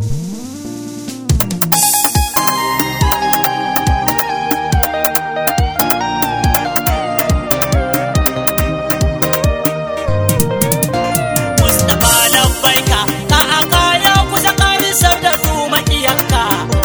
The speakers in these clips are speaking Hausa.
Mustapha labbaika ka aka ya kusa karisar da su makiyanka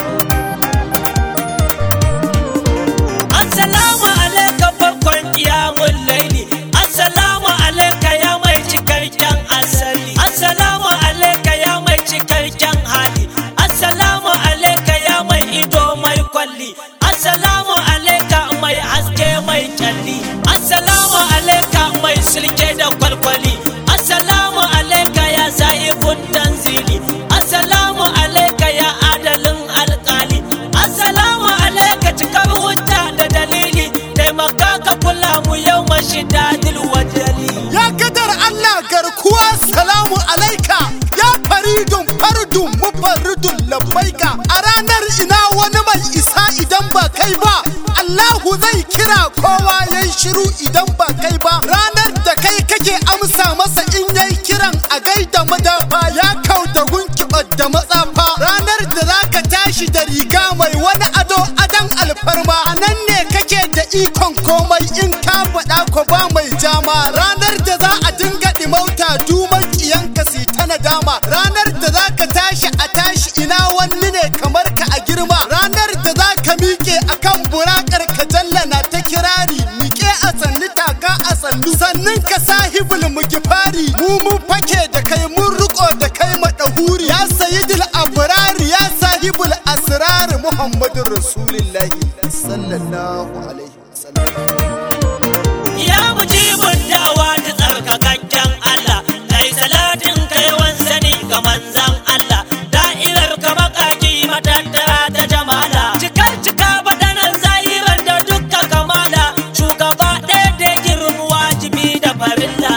Assalamu alaika farkon kiyamun laili Assalamu alaika ya mai cikakken asali Assalamu alaika ya mai cikakken hali Assalamu alaika ya mai ido mai kwalli Assalamu alaika mai haske mai kyalli Assalamu alaika mai silke da kwalkwali Assalamu alaika ya sa'ibun tanzili Assalamu alaika ya adalin alkali Assalamu alaika cikar hujja da dalili taimaka ka kula mu yau mashidadil wajali Ya kadar Allah garkuwa salamu alaika ya faridun fardun mufarridun labbaika a ranar ina wani mai isa idan ba kai ba Allahu zai kira kowa yayi shiru idan ba kai ba ranar da kai kake amsa masa in yayi kiran a gaida madafa ya kau da gunkibar da matsafa ranar da zaka tashi da riga mai wani ado adan alfarma a nan ne kake da ikon komai in ka faɗa ko ba mai jama ranar da za a dinga ɗimauta duman ƙiyanka si ta nadama ranar da za ka tashi a tashi ina wani ne kamar ka a girma ranar da za ka miƙe akan burakar ka jallana ta kirari miƙe a sannu taka a sannu sannan ka sahibul mugifari mu mun fake da kai mun riko da kai madahuri ya sayyidul abrari ya sahibul asrar muhammadur rasulullahi sallallahu alaihi wasallam Ya mujibin dawa da tsarkakakken Allah kai salatin kai sani ga manzan Allah da'irar ka makaki matattara ta jamala cikar cika badanan zahirar da dukka kamala shugaba ɗaya da girmu wajibi da farilla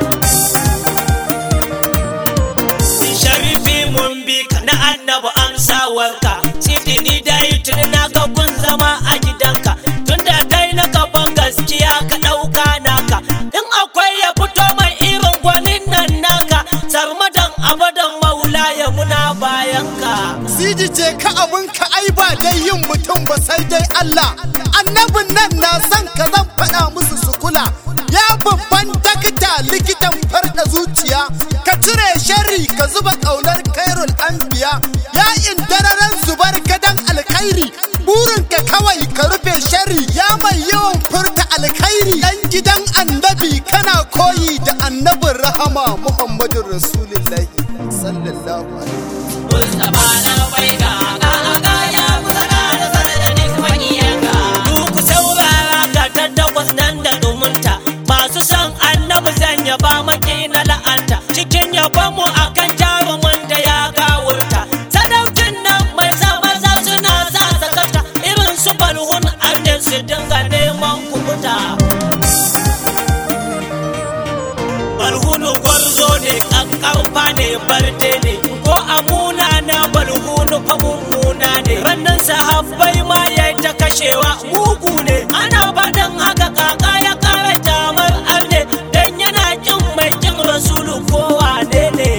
sharifi mun bi ka na annabu amsawarka sidini da tuni na ga kun zama a gidanka tunda kai na gaban gaskiya ka ɗauka naka in akwai ya fito mai irin gwanin nan naka sarmadan abadan maula ya muna bayanka Sidi ce ka abin ka ai ba dai yin mutum ba sai dai Allah annabin nan na son ka zan faɗa musu su kula ya babban dakta likitan farda zuciya ka cire sharri ka zuba ƙaunar kairul anbiya ya indararen zubar gadan alkhairi burin ka kawai ka rufe sharri ya mai yawan furta alkhairi dan gidan annabi kana koyi da annabin rahama muhammadun rasulullahi sallallahu alaihi Mustapha na bai ga ga ya kusa da sarjani makiyanka Duk saurara ga tattakwas nan da dumunta Masu son annabi zan yaba maki na la'anta Cikin yabon mu akan jarumin da ya gawurta Sadaucin nan mai sa maza suna sa sakata Irin su balhun arnin su dinga neman kubuta balhunu gwarzo ne kankanfa ne barde ne ko amuna na balhunu fa mummuna ne rannan sahabbai ma ya ta kashewa mugu ne ana faɗin haka kaka ya kara jamar arne dan yana kin mai kin rasulu ko wane ne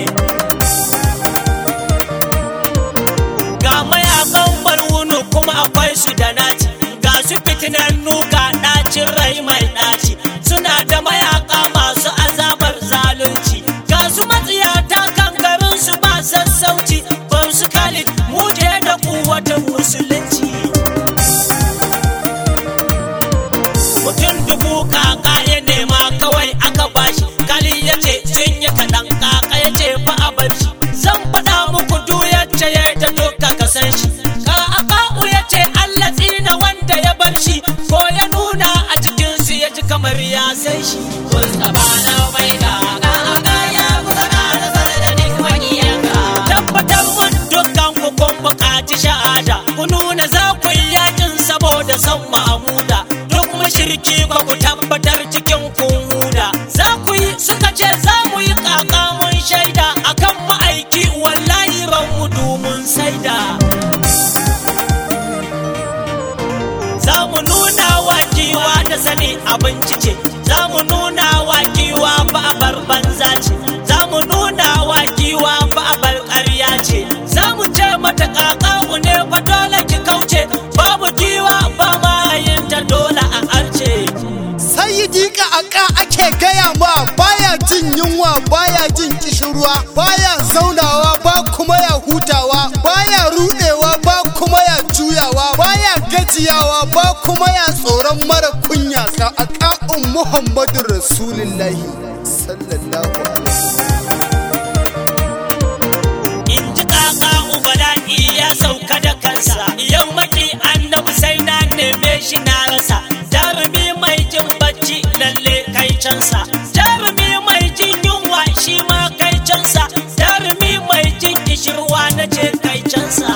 ga mayakan balhunu kuma akwai su da naci ga su fitinannu ga ɗacin rai mai ɗaci suna da mayaka masu azabar zalunci ga su matsiyata kankarin su ba sassauci bam su khalid muje da kuwatan musulunci mutum dubu kaka ya nema kawai aka bashi kali ya ce sun yi kaɗan kaka ya ce fa a bar shi zan faɗa muku duk yacce ya da duka ka san shi ka aka'u ya ce Allah tsina wanda ya bar shi ko ya nuna a cikin su ya ji kamar ya san shi Mustapha na bai ga kaka ya kusa da sarjani makiyanka tabbatar mun dukkan ku kun buƙaci shahada ku nuna za ku yi yakin saboda son Mahmuda duk mushriki ba ku tabbatar cikin kun huda za ku yi suka ce za mu yi kaka mun shaida akan ma'aiki wallahi ran mu mun saida za mu nuna wa giwa da sani abinci ce za mu nuna wa giwa ba a bar banza ce za mu nuna wa giwa ba a bar ƙarya ce za mu mata kakaku ne fa dole ki kauce babu giwa ba mayin ta dole a arce Sayyidi ka aka ake gaya ma baya jin yunwa baya jin kishirwa baya zaunawa ba kuma ya hutawa baya rudewa ba kuma ya juyawa baya gajiyawa ba kuma ya tsoron mara kunya ka aka'un Muhammadu Rasulullahi sallallahu alaihi in ji kaka ubala'i ya sauka da kansa yammaki annabi sai na neme shi na rasa jarumi mai jin bacci lalle kai cansa jarumi mai jin yunwa shi ma kai cansa jarumi mai jin kishirwa na ce kai cansa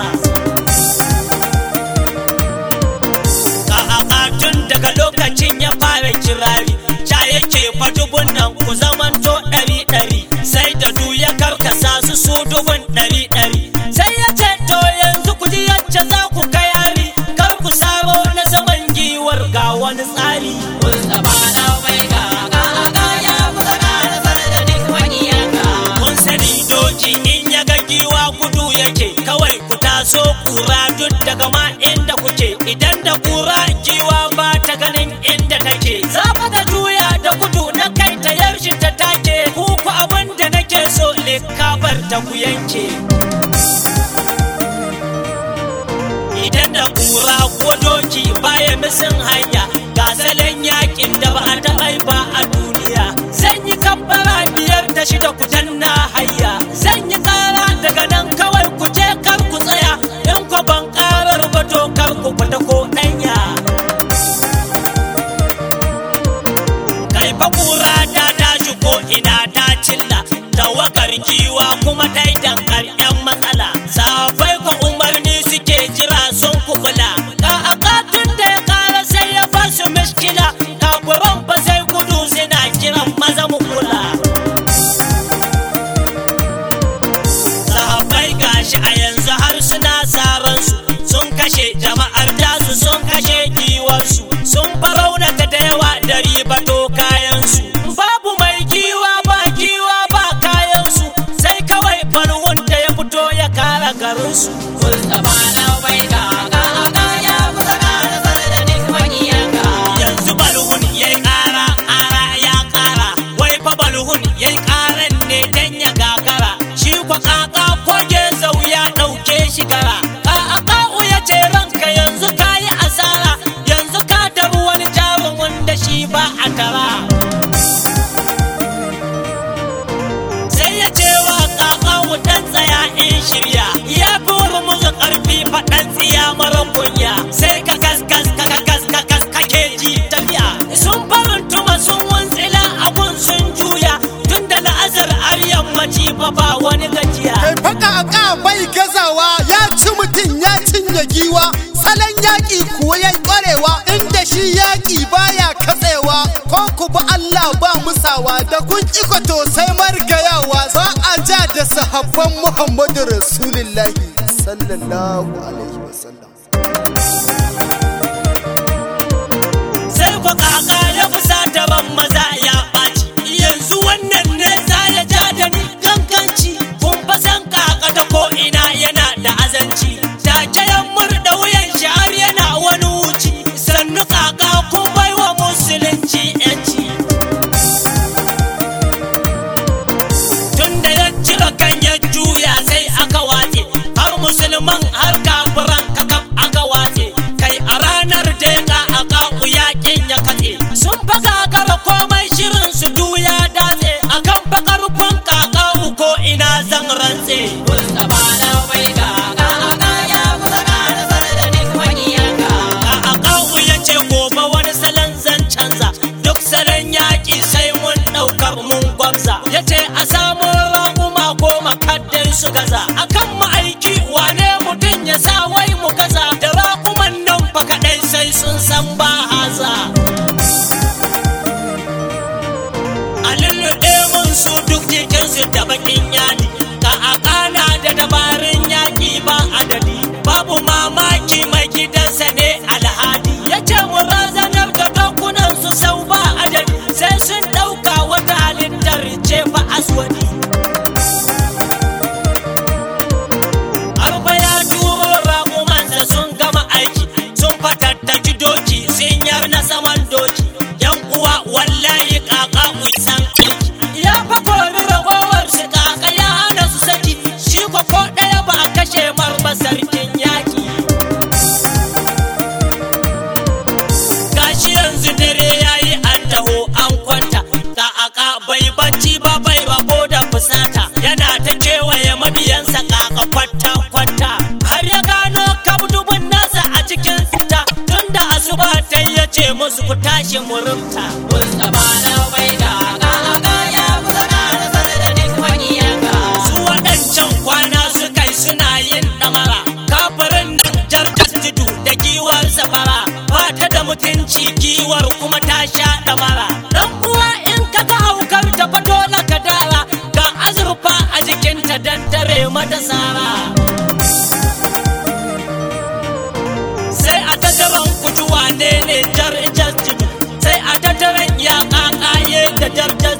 ka tun daga lokacin ya fara kirari ca yake fatubun nan ku zamanto ɗari ɗari sai da du ya karkasa su su dubun ɗari ɗari sai ya ce to yanzu ku ji yacce za ku kai hari kar ku saro na saman giwar ga wani tsari kun sani doki in ya ga giwa gudu yake kawai ku taso kura duk daga ma inda kuke idan da kura giwa ba ta ganin inda take za fa ta juya da gudu na kai ta yaushe ta take ku ku abin da nake so likabar ta ku yanke idan da kura ko doki baya misin hanya ga salon yakin da ba a taɓa yi ba a duniya zan yi kabbara biyar da shida ku danna hayya zan yi tsara daga nan kawai ku je kar ku tsaya in ku ban karar ba to kar ku fita ko ɗanya kai fa kura ta tashi ko ina ta cilla tawakar giwa kuma ta yi dankar yan matsala safai ko umarni suke jira sun kukula ka akatun da ya kara sai ya basu miskila kafuran ba sai gudu suna kiran maza mu kula sahabbai gashi a yanzu har suna saran su sun kashe jama'ar tasu sun kashe giwarsu sun faraunata da yawa da ribato kayansu babu mai giwa ba giwa ba kayansu sai kawai farwun da ya fito ya kara garinsu yanzu balhun ya yi ƙara ƙara ya ƙara wai fa balhun ya yi ƙaran ne dan ya gagara shi kwa kaka koge zau ya ɗauke shi gara ka'aka'u ya ce ranka yanzu ka yi asara yanzu ka tabi wani jarumin da shi ba a tara sai ya ce wa kakawu dan tsaya in shirya ya fi wani musu ƙarfi faɗan tsiya mara kunya sai ka kaskas ka kakas ka kas kake ji tafiya sun farin tuma sun wuntsila abun sun juya tun da la'azar har yammaci fa ba wani gajiya kai faka aka bai gazawa ya ci mutum ya cinye giwa salon yaƙi kuwa ya ƙwarewa inda shi yaƙi baya katsewa ko ku ba Allah ba musawa da kun ikoto sai margayawa ba a ja da sahabban Muhammadu Rasulullahi sallallahu alaihi wasallam sai ku kaka ya kusa daban maza ya ɓaci yanzu wannan ne za ya ja da ni kankanci kun fa san kaka ta ko ina yana da azanci take ya murda wuyan shi har yana wani wuci sannu kaka kun baiwa musulunci yanci tunda ya cika kan ya juya sai aka watse har musulman har kafiran kakaf aka watse kai a ranar deka a kaku yakin ya katse sun fa kakara komai shirin su juya datse akan fa karfin kakaku ko ina zan rantse a akawu ya ce gobe wani salon zan canza duk salon yaƙi sai mun ɗaukar mun gwamza ya ce a samu raƙuma goma kaddai su gaza akan ma'aiki wane mutum ya sa wai mu gaza da raƙuman nan fa kaɗai sai sun san ba haza a lulluɗe mun su duk jikinsu da bakin yadi ka a ƙana da dabarun yaƙi ba adadi babu mamaki mai gidansa ne alhadi ya ce mu razanar da dokunan su sau ba adadi sai sun ɗauka wata halittar ce fa aswadi Arfa ya kashe marba sarkin yaki gashi yanzu dare yayi an taho an kwanta ga aka bai bacci ba bai rabo da fusata yana ta kewaye mabiyansa kaka kwata kwata har ya gano kabdubin nasa a cikin sita tunda asuba ta ya ce musu ku tashi murumta Mustapha na bai da aka aka ya kusa na sanadin makiyanka su waɗancan kwana su kai suna yin ɗamara kafirin jarjar tudu da giwar safara ba ta da mutunci giwar kuma ta sha ɗamara dan uwa in ka ga haukar ta fato na kadara ga azurfa a jikinta dan tare mata sara sai a tattaran kujuwa ne ne jar jar tudu sai a tattaran ya kakaye da jar jar